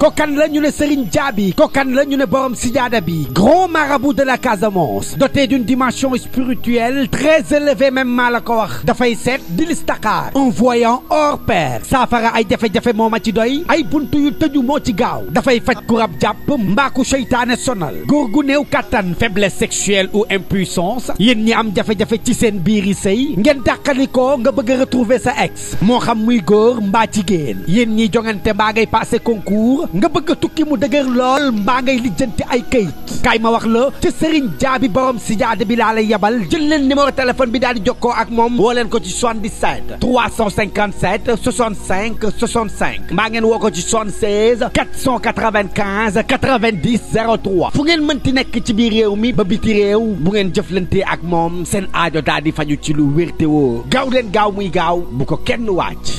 kokan la ñu ne Serigne Diaby kokan la ñu ne borom sijaada bi grand marabout de la Casamance doté d'une dimension spirituelle très élevée même maa la ko wax dafay seet di listakaar un voyant hors pair saafara ay jafe-jafe moo ma ci doy ay buntu yu tëju moo ci gaaw dafay faj ku rab jàpp mbaaku seytaane sonal góor gu néew kattan faiblesse sexuelle ou impuissance yéen ñi am jafe-jafe ci seen biiri sëy ngeen dàqalikoo nga bëgg a retrouver sa ex moo xam muy góor mbaa jigéen yéen ñi jongante mbaa ngay passé concours nga bëgg a tukki mu dëgër lool mbaa ngay lijjanti ay këyit kaay ma wax la ci Serigne Diaby borom si jaade bi laa lay yebal jël leen numéro téléphone bi daal di jokkoo ak moom woo leen ko ci 77 357 65 65 mbaa ngeen woo ko ci 76 495 90 03 fu ngeen mënti nekk ci biir réew mi ba biti réew bu ngeen jëflante ak moom seen aajo daal di faju ci lu wér te woo gaaw leen gaaw muy gaaw bu ko kenn waaj.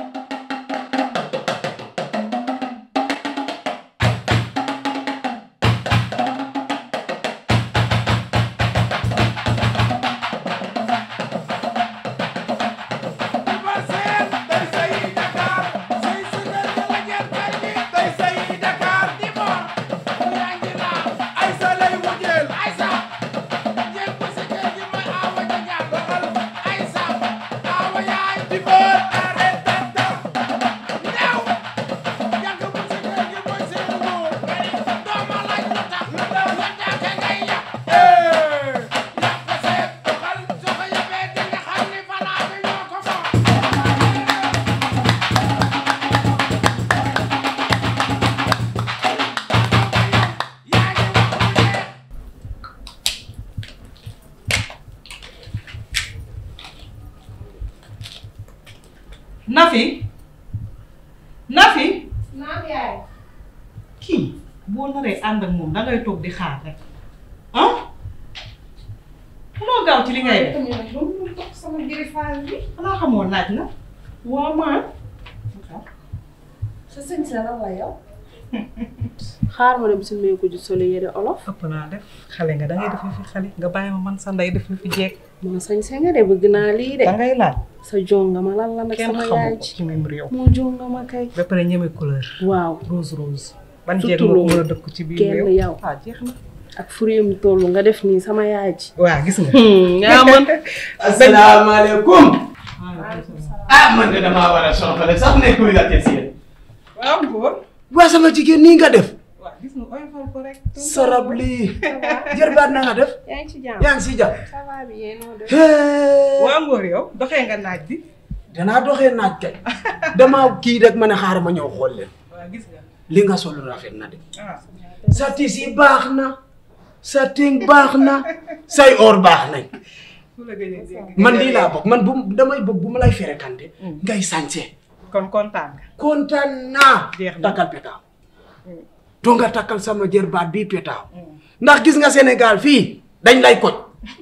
Nafi Nafi naam yaay. kii boo naree ànd ak moom dangay toog di xaar rek ah munoo gaaw ci li ngay def tamit nag ba mu toog sama greffage bi. xanaa xamoo naaj na waa maa. sa sëñ sa lan la yow. xaar ma dem si mbéy ko ji solo yére olof. ëpp naa def xale nga dangay def fi xale nga bàyyi ma man sa ndey def fi jeeg moo sañ se nga de bëgg naa lii de. dangay laaj sa jongama lan la nag kenn sama xamu yaay ko ji. ci même réew moo jongama kay. ba pare ñeme couleur waaw. rose rose ban Surtout jeeg moo ko loolu. mën a dëkk ci biir kenn réew yow. ah jeex na ak furiyam toll nga def nii sama yaay ji. waa gis nga nga man. asalaamaaleykum. ah man de damaa war a soxla sax nekkul la teg si yéen. waaw góor waa sama jigéen nii nga def. waa gis nga oyofal ko rek sarab lii. jërbaat na nga def. yaa ngi ci jàmm. yaa ngi si jàmm. ça va bien noo def. hee. waa ngóor yow doxee nga naaj bi danaa doxee naaj kay. damaa kii rek ma ne xaaral ma ñëw xool leen. waa gis nga li nga sol rafet na de. ah sa tisi baax na. sa ting baax na. say or baax nañ. ku la gëj a dégg man lii laa bëgg man bu damay bëgg bu ma lay ferekante. ngay sañse. kon kontaan nga kontaan naa. Jeex na. takkal petaaw. to nga takkal sama jërbaat bii petaaw. ndax gis nga Sénégal fii dañ lay koj.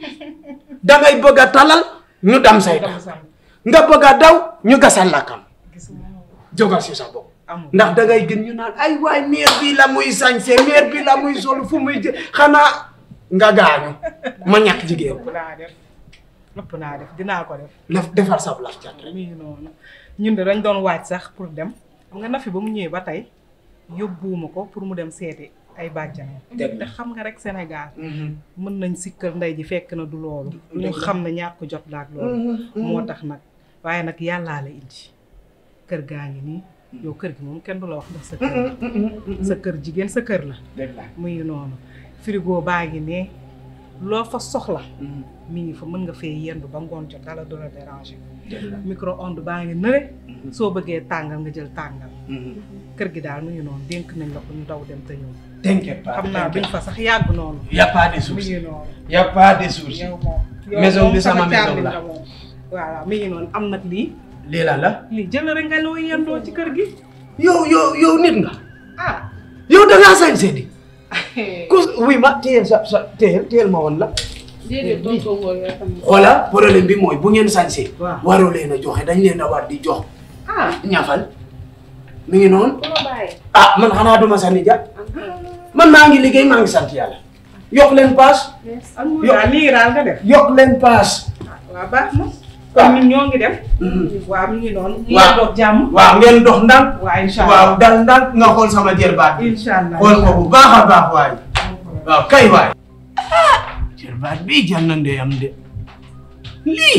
dangay bëgg a talal ñu dam say dama tànk sam nga bëgg a daw ñu gasal lakkam gis nga jógal si sa bopp. amul ndax dangay gën ñu naan ay waay meer bi la muy sañse meer bi la muy sol fu muy jë xanaa nga gaañu ma ñàkk jigéen ëpp naa def ëpp naa def dinaa ko def laf defar sa laf cat rek. mi ngi noonu ñun de dañ doon waaj sax pour dem xam nga Nafi ba mu ñëwee ba tey yóbbuwuma ko pour mu dem seeti ay bàjjanam Dëgg te la. xam nga rek Sénégal mën nañ sikkal ndey ji fekk na du loolu ñu xam ne ñàkk jot la ak loolu moo tax nag waaye nag yàllaa la indi kër gaa ngi nii yow kër gi moom kenn du la wax ndax sa kër la sa kër jigéen sa kër la dëgg la. muy noonu frigo baa ngi ne loo fa soxla mi ngi fa mën nga fee yendu ba ngoon jot dala du la déranger dëgg la. micro onde baa ngi nële soo bëggee tàngal nga jël tàngal kër gi daal mu ngi noonu dénk nañ la ko ñu daw dem te ñëw T'inquiète pas. xam naa duñ fa sax yàgg noonu y a pas de mi souci. ngi noonu y a pas de souci. yow moom yow Maison moom bi sama maison càmmiñ la. moom voilà mi ngi noonu am nag lii lii la la. lii jël rek nga loo yendoo ci kër gi yow yow yow nit nga. ah yow da ngaa sañse di. ku wuy ma téyel sa sa téyel téyel ma woon la. déedéet tonton Ngor yow tamit. xoola problème bi mooy bu ngeen sañse Waaw. waroo leen a joxe dañ leen a war di jox. ah ñafal mi ngi noonu. ku la bàyyi. ah man xanaa duma sànni ja man maa ngi liggéey maa ngi sant yàlla. yokk leen paas. ak mu daal lii daal nga def yokk leen paas. waaw baax na kon ñun ñoo ngi dem waaw mi ngi noonu ñu Waaw. doog jàmm waaw ngeen dox ndànk waaw incha allah waaw dal ndànk nga xool sama jërbaat bi incha allah xool ko bu baax a baax waay waaw kay waay jërbaat bii jël na ndeyam de lii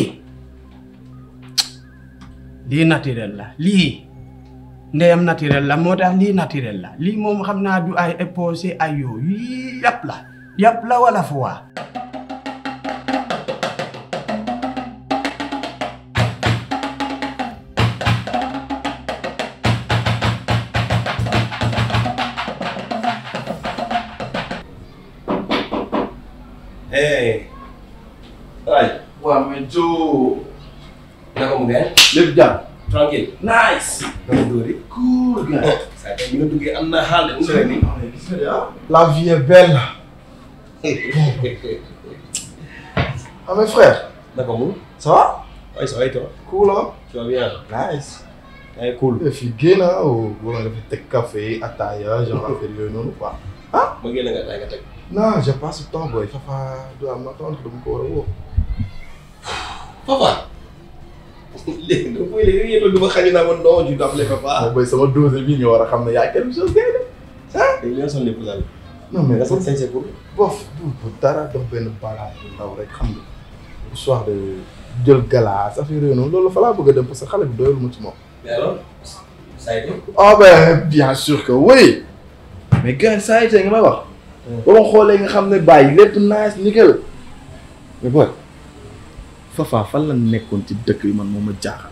lii naturel la lii ndeyam naturel la moo tax lii naturel la lii moom xam naa du ay éposé ay yoo yii yàpp la yàpp la wala foie Hey. Ay. waaw mais Joe. naka mu ngeen. lépp jàmm. tranquille. nice. naka dóori. cool gars. saa tey bi nga duggee am na xaal de. mu sori nii. gis nga de ah. la vie est belle. ah mes frères. naka mu. ça va. ay ça va et toi. cool ah. tu vas bien. nice. ay cool. et puis génn ah o wala nga fi teg café ataaya genre affaire yooyu noonu quoi. ma génn nga tay nga teg. non j'ai pas ce temps boy Fafa du am ma tontu dama ko war a woo. Papa. léegi donc mooy léegi yéen a du ma xañ naa ma non ju appelé papa. moom boy sama dose bi nga war a xam ne y a quelque chose gars léegi li nga sonn lépp daal. non mais nga sant sañ pour. bof du bu dara dox benn balaa bu ndaw rek xam nga histoire de jël galaas affaire yooyu noonu loolu fa laa bëgg a dem parce que xale bi doyul ma ci moom. mais alors. ça a été. ah ben bien sûr que oui. mais gars saa yi tey nga may wax. ba ma xoolee nga xam ne bàyyi lépp nice nickel. mais boy Fafa fan la nekkoon ci dëkk bi man moo ma jaaxal.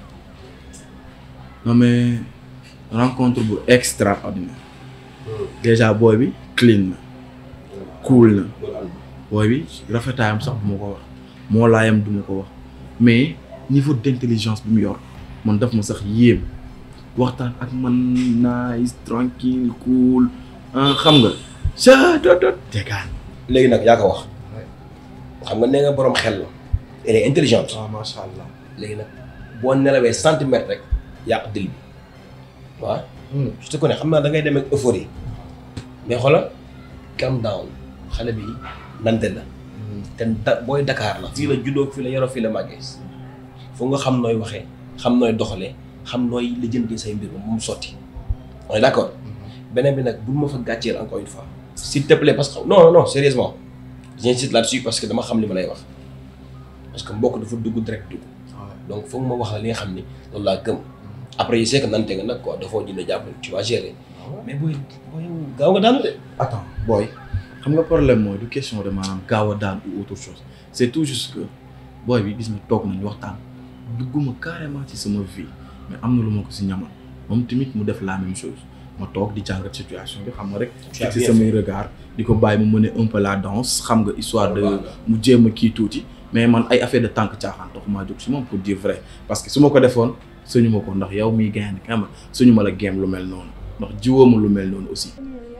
non mais rencontre bu extraordinaire. déjà booy bi clean na. cool na. loolu am booy bi rafetaayam sax du ma ko wax moo laayam du ma ko wax mais niveau d'intelligence bi mu yor man daf ma sax yéem waxtaan ak man nice tranquille cool ah xam nga sa dot dot tegaan léegi nag yaa ko wax. xam nga nee nga borom xel la. elle est intelligente. ah macha allah léegi nag boo nelawee centimètre rek yàq dil bi waaw. je te connais xam naa da ngay dem ak euphorie mais xoolal calm down xale bi nante la te da booy Dakar la fii la juddoo fii la yaroo fii la màggee foog nga xam nooy waxee xam nooy doxalee xam nooy lijjanti say mbir ba mu sotti on est d'accord beneen bi nag bul ma fa gàcceel encore une fois s'il te plaît parce que non non sérieusement j'insiste là-dessus parce que dama xam li ma lay wax parce que mbokk dafa dugg direct dugg donc foog ma wax la li nga xam ni loolu laa gëm après yi c'est que nante nga nag quoi dafoo jënd jàpp tu vas gérer mais booy booy gaaw nga daanu de. attends booy xam nga problème mooy du question de maanaam gaaw a daan ou autre chose c'est tout juste que booy bi gis nga toog nañu waxtaan dugguma carrément ci sama vie mais am na lu ma ko si ñamal moom tamit mu def la même chose ma toog di jàngat situation bi xam nga rek Tu as ci bien samay regard di ko bàyyi mu mener un peu la danse xam nga histoire de mu jéem a kii tuuti mais man ay affaire de tànk caaxaan tax maa jóg si moom pour dire vrai parce que su ma ko defoon suñu ma ko ndax yow miy gaynde xam nga suñu ma la géem lu mel noonu ndax jiwoo ma lu mel noonu aussi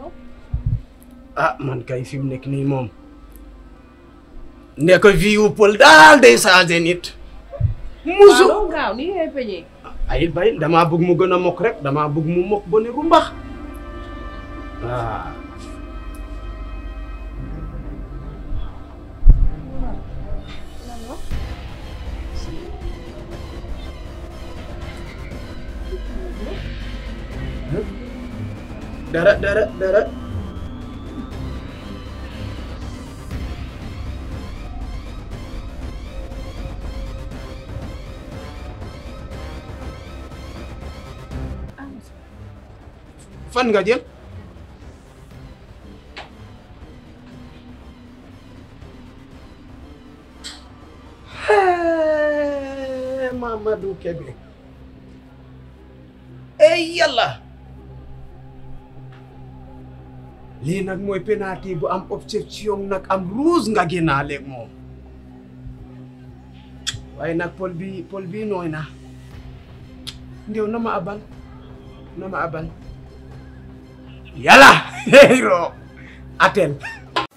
ah man kay fi mu nekk nii moom ndek vie wu pël daal day changé nit musu waaw gaaw nii ngay peñee. ay bay damaa bëgg mu gën a mokk rek damaa bëgg mu mokk ba ne rumbax waaw dara dara dara fan nga jël Hey, Mamadou Kébé ey yàlla lii nag mooy penalty bu am objection nag am rouge nga génnaaleeg moom waaye nag pol bi pol bi nooy na ndew na ma abal na ma abal yàlla hero atel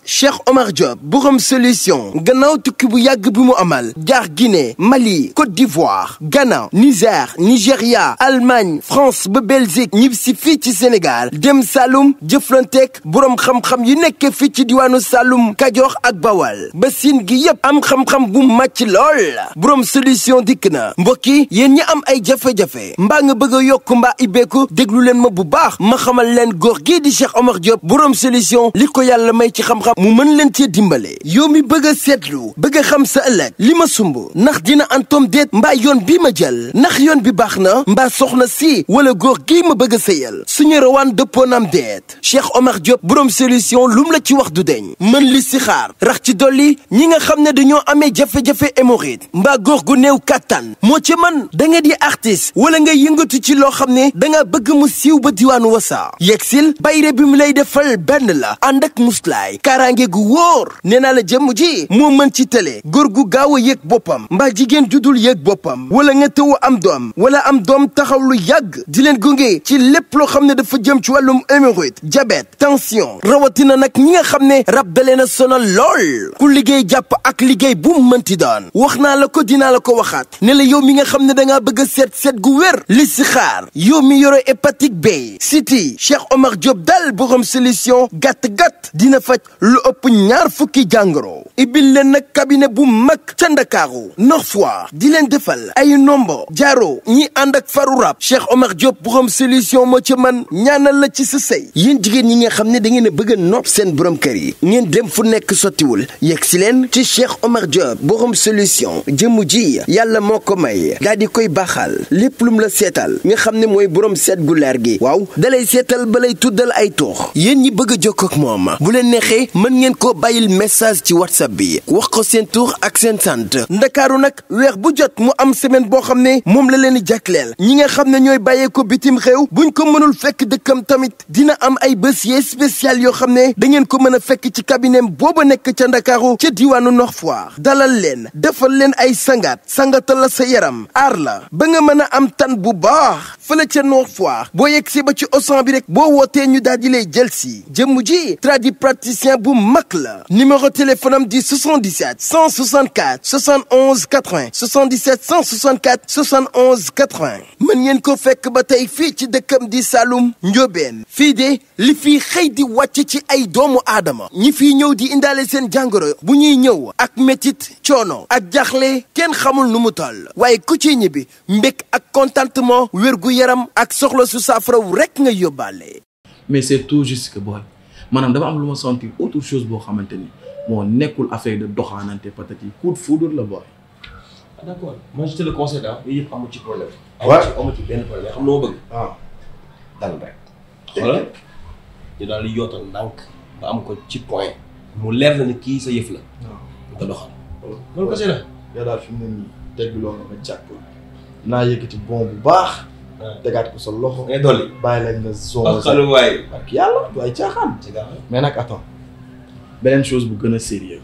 Cheikh Omar Diop borom solution gannaaw tukki bu yàgg bi mu amal jaar Guinée Mali Côte d'Ivoire Ghana Niger Nigéria Allemagne France ba Belgique ñib si fii ci Sénégal dem Saloum jëflanteeg borom xam-xam yi nekk fii ci diwaanu Saloum Kajoor ak Bawal ba siin gi yépp am xam-xam bu màcc lool borom solution dikk na mbokk yi yéen ñi am ay jafe-jafe mbaa nga bëgg a yokk mbaa ibbeeku déglu leen ma bu baax ma xamal leen góor gii di Cheikh Omar Diop borom solution li ko yàlla may ci xam-xam mu mën leen cee dimbale yow mi bëgg a seetlu bëgg a xam sa ëllëg li ma sumb ndax dina antom déet mbaa yoon bii ma jël ndax yoon bi baax na mbaa soxna si wala góor gii ma bëgg a sëyal suñu rawaan dëppoo naam déet Cheikh Omar Diop borom solution lum la ci wax du deñ mën li si xaar rax ci dolli ñi nga xam ne dañoo amee jafe-jafe hémorroïde mbaa góor gu néew kàttan moo ci man da nga di artiste wala nga yëngatu ci loo xam ne da nga bëgg mu siiw ba diwaanu wasa yegsil bayre bi mu lay defal benn la ànd ak muslaay kaaraange gu wóor nee naa la jëmm ji moo mën ci télé góor gu gaaw a yëg boppam mbaa jigéen judul yëg boppam wala nga tëw am doom wala am doom taxaw lu yàgg di leen gunge ci lépp loo xam ne dafa jëm ci wàllum hémorroïde diabète tension rawatina nag ñi nga xam ne rab dalee na sonal lool ku liggéey jàpp ak liggéey bu mu mënti doon wax naa la ko dinaa la ko waxaat ne la yow mi nga xam ne da ngaa bëgg a seet seet gu wér li si xaar yow mi yore hépatite B siti Cheikh Omar Diop dal borom solution gàtt-gàtt dina faj lu ëpp ñaar fukki jàngoro ibil leen nag cabinet bu mag ca Ndakaaru Nord Foire di leen defal ay nombo jaaro ñi ànd ak faru rab Cheikh Omar Diop borom solution moo ca man ñaanal la ci sa sëy yéen jigéen ñi nga xam ne da ngeen a bëgg a nopp seen borom kër yi ngeen dem fu nekk sottiwul yegg si leen ci Cheikh Omar Diop borom solution jëmu ji yàlla moo ko may daa di koy baaxal lépp lum la seetal nga xam ne mooy borom seet gu leer gi waaw dalay seetal ba lay tuddal ay tuux yéen ñi bëgg a jokkoo ak moom bu leen neexee mën ngeen koo bàyyil message ci whatsapp bi wax ko seen tur ak seen sant ndakaaru nag weer bu jot mu am semaine boo xam ne moom la leen di jàkkleel ñi nga xam ne ñooy bàyyee ko bitim réew buñ ko mënul fekk dëkkam tamit dina am ay bés yee spécial yoo xam ne da ngeen ko mën a fekk ci cabinet booba nekk ca ndakaaru ca diwaanu Nord Foire dalal leen defal leen ay sangaat sangatal la sa yaram aar la ba nga mën a am tan bu baax fële ca Nord Foire boo yegg si ba ci osan bi rek boo wootee ñu daal di lay jël si jëmm ji tradipraticien bu mag la numéro téléphone am di 77 164 71 80 77 164 71 80 mën ngeen ko fekk ba tey fii ci dëkkam di Saloum Ndiobène fii de li fii xëy di wàcc ci ay doomu aadama ñi fii ñëw di indaale seen jàngoro bu ñuy ñëw ak métit coono ak jaxle kenn xamul nu mu toll waaye ku ci ñibbi mbég ak contentement wér gu yaram ak soxla su saafara rek nga yóbbaale. mais c'est tout juste que booy maanaam dama am lu ma sentir autre chose boo xamante ni moo nekkul affaire de doxaanante patati coup de foudre la booy. ah d'accord moi je te le conseille daal yooyu yëpp amu ci problème. Ouais. amu ci amu ci benn problème xam nga ma bëgg. ah dal rek. xoolal ñu daal di yootal ndànk ba am ko ci point mu leer na ni kii sa yëf la. nga doxal. loolu kese la. yow daal fi mu ne nii teg loo nga jàpp naa yëkkati bon bu baax. tegaat ko sa loxo. ngay dolli. bàyyi leen nga zone. ak xalu waay. ak yàlla du ay caaxaan. ci gaaw mais nag attends beneen chose bu gën a sérieux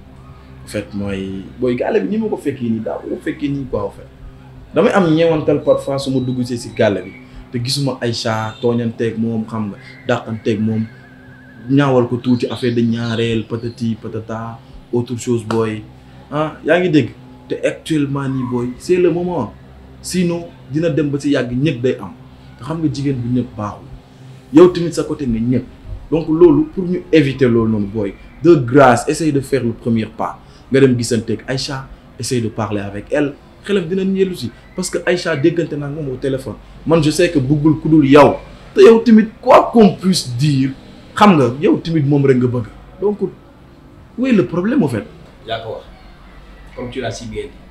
en fait mooy booy gaale bi ni ma ko fekkee nii daaw ma fekkee nii quoi en fait damay am ñeewantal parfois su ma dugg see si gaale bi te gisuma Aïcha tooñanteeg moom xam nga dàqanteeg moom ñaawal ko tuuti affaire de ñaareel patati patata autre chose booy ah yaa ngi dégg te actuellement nii booy c'est le moment sinon dina dem ba si yàgg ñëpp day am te xam nga jigéen bu ñëpp baaxul yow tamit sa côté nga ñëpp donc loolu pour ñu éviter loolu noonu booy de grâce essaye de faire le premier pas nga dem gisanteeg Aïcha essaye de parler avec elle xelam dina ñeelu si parce que Aïcha déggante naa moom au téléphone man je sais que bëggul ku dul yow te yow tamit quoi qu'on puisse dire xam nga yow tamit moom rek nga bëgg donc où est le problème en fait. yaa ko wax comme tu l'as si bien dit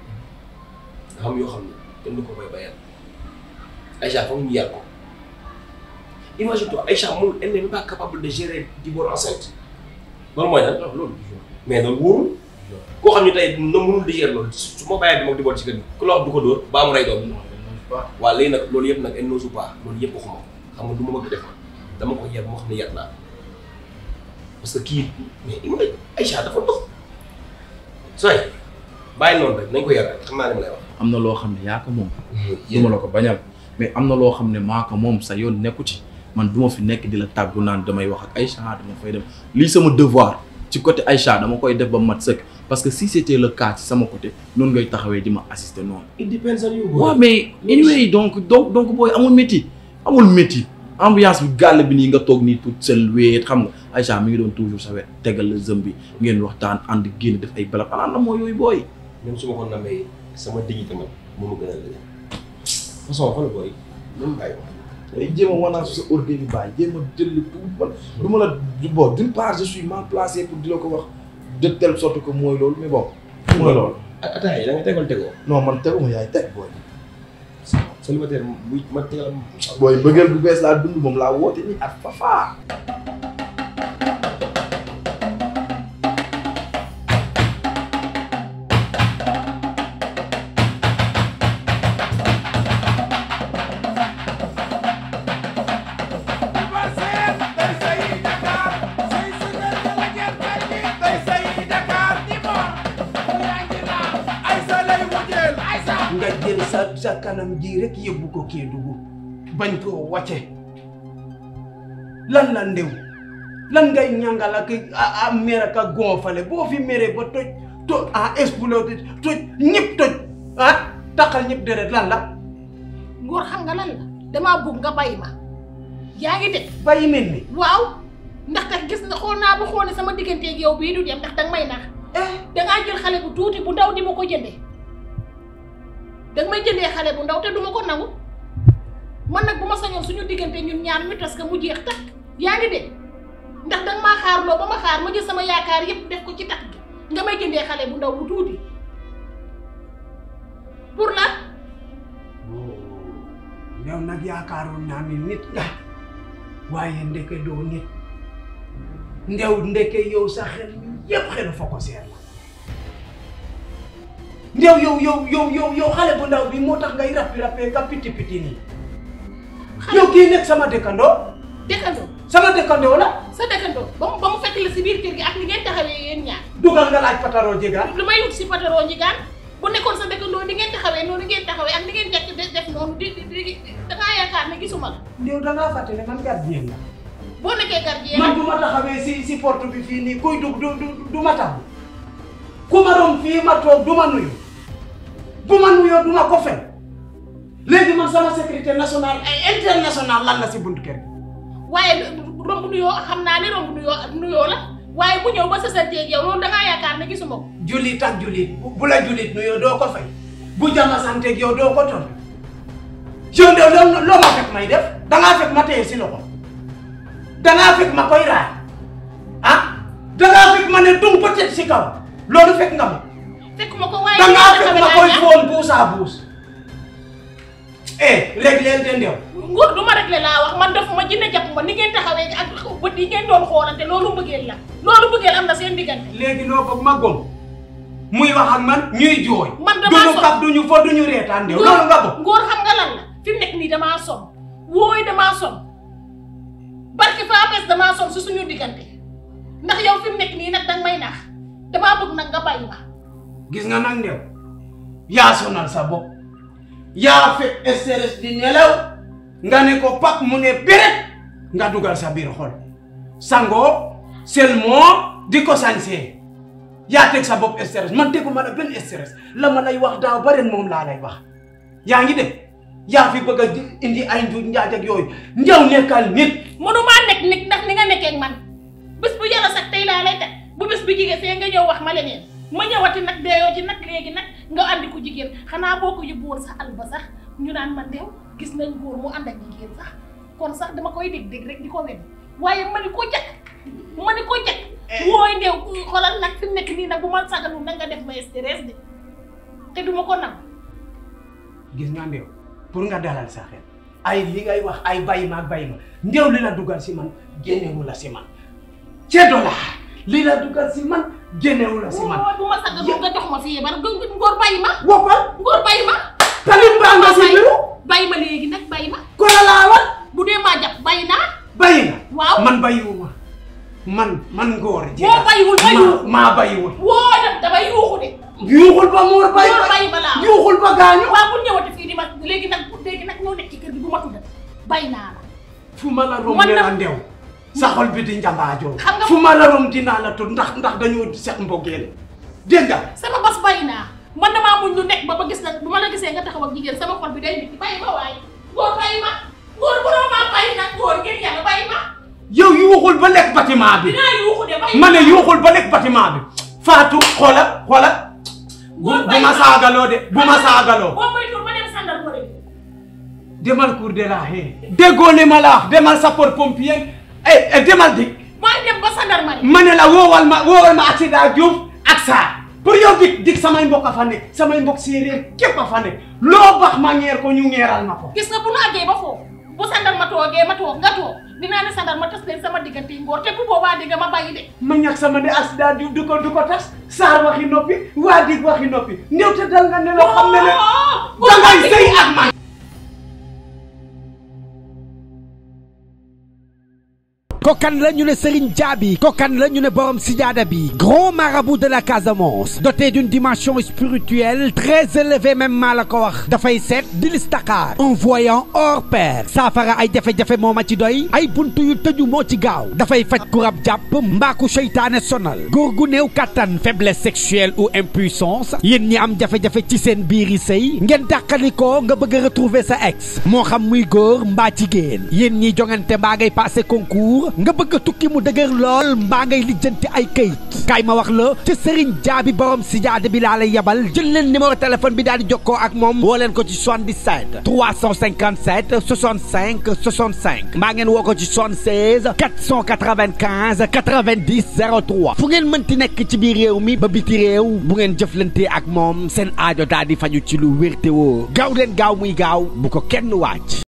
nga xam yoo xam ne kenn du ko koy bayal Aïcha foog ñu yar ko imagine toi Aïcha moom elle n'est même pas capable de gérer di boor enceinte loolu mooy lan loolu mais loolu wóorul koo xam ne tey na mënul di gérer loolu su ma bàyyee bi moom di boor ci kër gi ku la wax du ko dóor baa mu rey doom waaw léegi nag loolu yëpp nag elle n'ose pas loolu yëpp waxuma xam nga du ma bëgg def dama ko yar moo xam ne yar naa parce que kii mais ima Aïcha dafa dox sooy bàyyi noonu rek nañ ko yar rek xam naa li ma lay wax am na loo xam ne yaa ko moom. du ma la ko bañal mais am na loo xam ne maa ko moom sa yoon nekku ci man du ma fi nekk di la tàggu naan damay wax ak Aïcha dama fay dem lii sama devoir ci côté Aïcha dama koy def ba mat sëkk parce que si c'était le cas ci sama côté noonu ngay taxawee di ma assister noonu. it depends on you boy. waaw mais anyway donc donc donc booy amul métti amul métti ambiance bi gàll bi nii nga toog nii tout seul weet xam nga Aïcha mi ngi doon toujours sa wet tegal la zëm bi ngeen waxtaan ànd génn def ay balab xanaa na moo yooyu booy. même su ma ko namee sama dignité man moo ma gën a lële façon xool booy même bàyyi wax day jéem a wanaa su sa orgueil bi bàyyi jéem a jël tout man du ma la bon d'une part je suis mal placé pour di la ko wax de telle sorte que mooy loolu mais bon mooy loolu ak ataay da nga tegal tegoo non man teguma yaay teg booy célibataire bu ma tegal booy bëggeel bu bees laa dund moom laa woote ni at fafa nga jël sa sa kanam ji rek yóbbu ko Kédougou bañ koo wàcce lan la ndew lan ngay ñàngal ak a a mer ak a gonfale boo fi meree ba toj to a explosé toj ñëpp toj ah taxal ñëpp deret lan la ngóor xam nga lan la damaa bëgg nga bàyyi ma yaa ngi de bàyyi mel ni waaw ndaxte gis nga xool naa ba xool ne sama digganteeg yow bii du dem ndax danga may nax dangaa jël xale bu tuuti bu ndaw di ma ko jëndee danga may jëndee xale bu ndaw te duma ko nangu man nag bu ma sañoon suñu diggante ñun ñaar ñu tas ka mu jeex takk yaa ngi de ndax danga maa xaar loo ba ma xaar ma jël sama yaakaar yépp def ko ci takk gi nga may jëndee xale bu ndaw bu tuuti pour lan yow nag yaakaaroon naa ni nit nga waaye ndeke doo nit ndew ndeke yow sa xel mi yépp xelu fa ko seer la ndew yow yow yow yow yow xale bu ndaw bi moo tax ngay rappi rappee ka piti piti nii yow kii nekk sama dëkkandoo dëkkandoo sama dëkkandoo la sa dëkkandoo ba mu ba mu fekk la si biir kër gi ak ni ngeen taxawee yéen ñaar dugal nga laaj pataroo jegaan lu may wut si pataroo njigaan bu nekkoon sa dëkkandoo ni ngeen taxawee noonu ngeen taxawee ak ni ngeen jekk de def noonu di di di dangaa yaakaar ne gisuma la ndew dangaa fàtte ne man gardien la boo nekkee gardien man bu ma taxawee si si porte bi fii nii kuy dugg du du du ma taxaw ku ma doon fii ma toog du ma nuyu bu ma nuyoo du ma ko fen léegi man sama sécurité nationale ay internationale lan la si buntu kër gi waaye romb nuyoo xam naa ne romb nuyoo nuyoo la waaye bu ñëw ba sasanteeg yow loolu dangaa yaakaar ne gisuma ko jullit ak jullit bu bu la jullit nuyoo doo ko fay bu jama santeeg yow doo ko tontu yow de loo loo ma fekk may def dangaa fekk ma téye si loxo dangaa fekk ma koy raay ah dangaa fekk ma ne dung peut-être si kaw loolu fekk nga ma fekkuma ko waaye dangaa ni ngeen fekk ma taxawee koy laa foon buus à buus eh léegi leen te ndew nguur du ma rek la laa wax man defuma jinne jàpp ma ni ngeen taxawee ak bët yi ngeen doon xoolante loolu mbëggeel la loolu mbëggeel am na seen diggante léegi loo bëgg ma gom muy wax ak man ñuy jooy Man damaa duñu so- kaf duñu fo duñu reetaan ndew loolu nga bëgg ngóor xam nga lan la fi mu nekk nii damaa son wooy damaa son barke Fapes damaa son si suñu diggante ndax yow fi mu nekk nii nag danga may nax damaa bëgg nag nga bàyyi ma gis nga nag ndew yaa sonal sa bopp yaa fekk stress di nelaw nga ne ko pak mu ne béret nga dugal sa biir xol sangoo seulement di ko sañsee yaa teg sa bopp stress man teguma la benn stress la ma lay wax daaw ba ren moom laa lay wax yaa ngi def yaa fi bëgg a di- indi ay njuuj njaaj ak yooyu ndew nekkal nit mënumaa nekk nit ndax ni nga nekkee ak man bés bu yàlla sax tey laa lay teg bu bés bu jigéen see nga ñëw wax ma leneen ma ñëwati nag deeyoo ci nag léegi nag nga andi ko jigéen xanaa boo ko yóbbu woon sax àll ba sax ñu naan man deew gis nañ góor mu ànd ak jigéen sax kon sax dama koy dégg dégg rek di ko wen waaye ma ni ko jakk ma ni ko jakk wooy ndew xoolal nag fi mu nekk nii nag bu ma sagalu nag nga def ma stress de te duma ko nag gis nga ndew pour nga dalal sa xel ay li ngay wax ay bàyyi ma ak bàyyi ma ndew li la dugal si man génnewu la si man ceddo la li la dugal si man génnewu la si man wooy bu ma sagalu nga jox ma fii bar ngóor bàyyi ma woppal ngóor bàyyi ma talim baa nga si biru bàyyi ma léegi nag bàyyi ma ko la laawal bu dee maa jàpp bàyyi naa bàyyi nga waaw man bàyyiwuma man man ngóor boo bàyyiwul ma yuuxu maa bàyyiwul woo def damay yuuxu de yuuxul ba moor bàyyi Moor bàyyi ba laa wax. yuuxul ba gaañu waaw bu ñëwati fii di ma léegi nag léegi nag ñoo nekk ci kër gi bu ma tudd bàyyi naa la fu ma la romb Man ne na- la ndew sa xol bi di njambaajoo Xam nga- fu ma la rom dinaa la tudd ndax ndax dañoo seq mbogeel dégg nga sama bos bàyyi naa man damaa muñ lu nekk ba ba gis la bu ma la gisee nga taxaw ak jigéen sama xol bi day nit bàyyi ma waaye góor bàyyi ma góor bu doon maa bàyyi nag góor ngir yàlla bàyyi ma yow yuuxul ba lekk bâtiment bi dinaa yuuxu de bàyyi ma ne yuuxul ba lekk bâtiment bi Fatou xoola xoola bu Góor bu bàyyi ma ma. saagaloo de bu ma saagaloo boo moytuwul ma dem sàndal ko de demal cour de la haie déggoo li ma la wax demal sapeur pompier eh eh, demal dik maa dem ba sàndal ma de ma ne la woowal ma woowal ma accident Diouf ak Sarr pour yow dik dik samay mbokk a fa nekk samay mbokk séeréer képp a fa nekk loo bax ma ngeer ko ñu ngeeral ma ko gis nga bu nu àggee ba foofu bu sàndal ma toogee ma toog nga toog dinaa ne sàndal ma tas leen sama diggante yi ngóor te bu boobaa di nga ma bàyyi de ma ñàkk sama ne accident Diouf du ko du ko tas Sarr waxi noppi waa dik waxi noppi néew te dal nga ne la xam ne ne dangay sëy ak man kokan la ñu ne Serigne Diaby kokan la ñu ne borom sijaada bi grand marabout de la Casamance doté d'une dimension spirituelle très élevée même maa la ko wax dafay seet di listakaar un voyant hors pair saafara ay jafe-jafe moo ma ci doy ay buntu yu tëju moo ci gaaw dafay faj ku rab jàpp mbaaku seytaane sonal góor gu néew kattan faiblesse sexuelle ou impuissance yéen ñi am jafe-jafe ci seen biiri sëy ngeen dàqalikoo nga bëgg a retrouver sa ex moo xam muy góor mbaa jigéen yéen ñi jongante mbaa ngay passé concours nga bëgg a tukki mu dëgër lool mbaa ngay lijjanti ay këyit kaay ma wax la ci Serigne Diaby borom si jaade bi laa lay yabal jël leen numéro téléphone bi daal di jokkoo ak moom woo leen ko ci 77 357 65 65 mbaa ngeen woo ko ci 76 495 90 03 fu ngeen mënti nekk ci biir réew mi ba biti réew bu ngeen jëflante ak moom seen aajo daal di faju ci lu wér te woo gaaw leen gaaw muy gaaw bu ko kenn wàcc